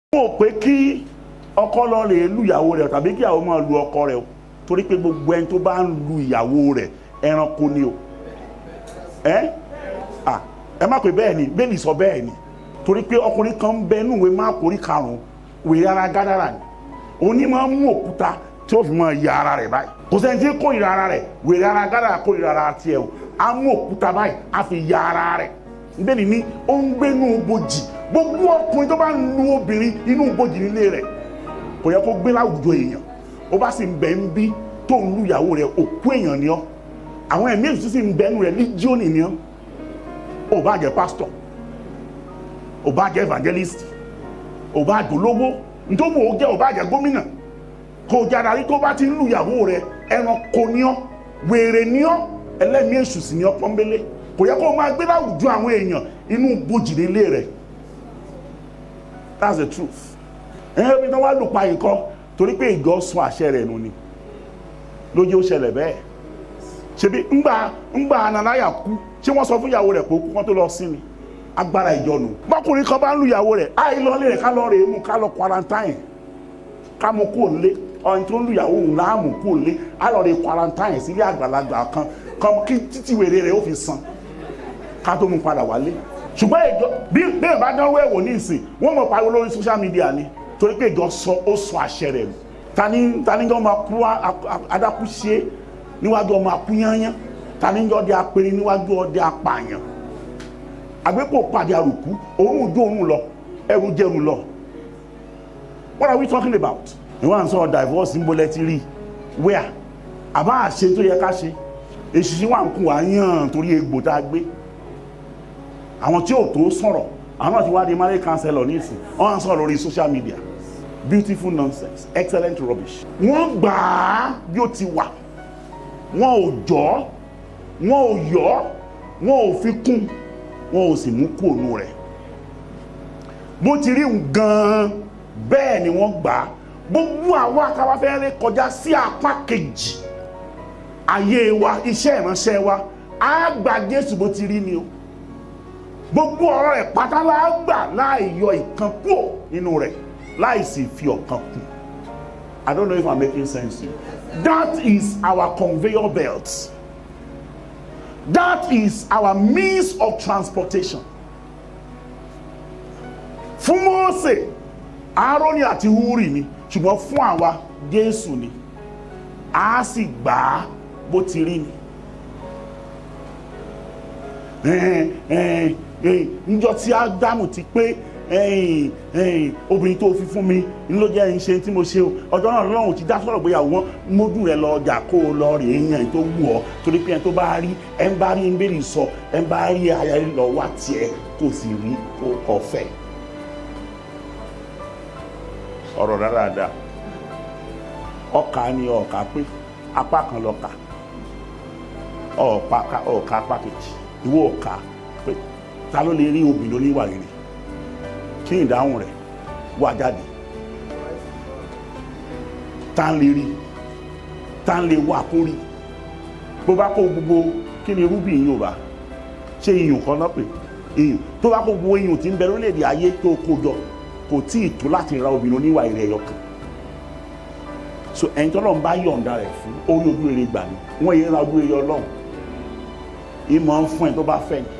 mo pé kí ọkọ lọ lè lu ìyàwó rẹ̀ tàbí kí ìyàwó máa lu ọkọ rẹ̀ o torí pé gbogbo ẹni tó bá ń lu ìyàwó rẹ̀ ẹranko ni o ẹ à ẹ má pè bẹ́ẹ̀ ni bẹ́ẹ̀ ni sọ bẹ́ẹ̀ ni torí pé ọkùnrin kan ń bẹ inú ìwé má kórí karùn-ún wèrè ara gádàrà ni òun ní máa ń mú òkúta tí ó fi máa ya ara rẹ̀ báyìí kò sẹ́ni tí kó ìra ara rẹ̀ wèrè ara gádàrà kó ìra ara tiẹ̀ o á mú òkúta báyìí á fi ya ara rẹ̀ bẹ́ẹ̀ ni ó ń gbénú bojì gbogbo ọkùnrin tó bá ń lu obìnrin inú bojì nílé rẹ̀ kò yẹ kó gbé láwùjọ èèyàn ó bá sì ń bẹ ń bí tó ń lu ìyàwó rẹ̀ òkú èèyàn ni ọ́ àwọn ẹ̀mí èṣù sì ń bẹnu rẹ̀ líjíọ́nì ni ọ́ ó bá jẹ́ pásítọ̀ ó bá jẹ́ evangelist ó bá jẹ́ olówó nítorí ó jẹ́ ó bá jẹ́ gómìnà kò jára rí tó bá ti ń lu ìyàwó rẹ̀ ẹranko ni ọ́ wèrè ni ọ́ ẹlẹ́mí èṣù sì ni ọ́ pọ́nbélé kò yẹ kó o máa gbé láwùjọ àwọn èèyàn inú bojì nílé rẹ̀ that's the truth ẹ̀hẹ́ bí wọ́n wá lù pa nǹkan torí pé ìjọ sọ àṣẹ rẹ̀ nù ni lójú ó ṣẹlẹ̀ bẹ́ẹ̀ ṣebí ńgbà ńgbà ananaya kú ṣé wọ́n sọ fún ìyàwó rẹ̀ pé ó kú kán tó lọ sí ni agbára ìjọ nù bákùnrin kan bá ń lu ìyàwó rẹ̀ àì lọ lé rẹ̀ ká lọ rè é mú ká lọ quarantine ká mú kó lé ọ̀hún tó ń lu ìyàwó òun láàmú kó lé á lọ rè quarantine sílé àgbàlagbà kan kan kí títí wèrè rẹ̀ ó fi san ká tó mú padà wálé ṣùgbọ́n ìjọ bí bẹ́ẹ̀ bá dánwó ẹ̀wò ní ìsìn wọ́n mọ̀ pariwo lórí social media ni torí pé ìjọ sọ ó sọ àṣẹ rẹ̀ nù tani tani jọ máa kú adákú ṣe níwájú ọmọ akúnyányán tani jọ di apẹni níwájú ọdẹ apààyàn àgbẹ̀pọ̀ pàdé àrùkú òun jó òun lọ ẹrù jẹun lọ what are we talking about ìwọ́n à ń sọ divorce ń bolẹ̀ ti rí where àbá àṣe tó yẹ ká ṣe èṣìṣẹ́ wà ń kún wá yàn torí egbò tá a gbé àwọn tí ò tó sọ̀rọ̀ àwọn náà ti wá di marriage counselor nísìn wọ́n á sọ̀rọ̀ lórí social media beautiful nonsense excellent rubbish. wọ́n gbà á bí ó ti wà wọ́n ò jọ́ wọ́n ò yọ́ wọ́n ò fi kún wọ́n ò sì mú kú ònú rẹ̀ bó ti rí gan-an bẹ́ẹ̀ ni wọ́n gbà á gbogbo àwọn akáwáfẹ́rẹ́ kọjá sí apá kejì ayé wa iṣẹ́ ìránṣẹ́ wa á gba Jésù bó ti rí ni o gbogbo ọ̀rọ̀ rẹ̀ pátá la gbà láì yọ ìkan kúrò nínú rẹ̀ láì sì fi ọ̀kan kù I don't know if I'm making sense to you that is our conveyor belt that is our means of transportation fún Mósè Áárónì àti Húrì ni ṣùgbọ́n fún àwa Jésù ni a sì gbà á bó ti rí ni níjọ́ tí ádámù ti pé obìnrin tó fi fún mi ló jẹ́ ìṣe tí mo ṣe o ọjọ́ náà lọ́rùn ti dá sọ̀rọ̀ gbéyàwó wọn mójú rẹ̀ lọ ọjà kó o lọ rè é yàn tó wù ọ́ torí pé ẹni tó bá rí ẹ ń bá rí ń bèrè sọ ẹ ń bá rí aya rí lọ wá tiẹ̀ kò sì rí ọ̀fẹ́ ọ̀rọ̀ dáadáa ọkà ni ọkà pé apá kan lọ́kà ọ̀ọ̀ka apá kejì ìwọ ọ̀ka pé ta ló lè rí obìnrin oníwà rere kí ni ìdáhùn rẹ̀ wá jáde ta ń lè rí ta ń lè wà kó rí bó bá kó gbogbo kí ni rúbì yìí ò bá ṣe iyùn kan náà pé iyùn tó bá kó gbogbo iyùn tí ń bẹ lórílẹ̀‐èdè ayé tó kó jọ kò tí ì tó láti ra obìnrin oníwà rere ẹyọ kan so ẹ̀yin tọ́lọ́ ń bá yọ̀ǹda rẹ̀ fún orí ojú rere gbà ní wọ́n yẹn ra ojú rere ọlọ́run ìmọ̀ ń fún ẹ tó bá fẹ́ ni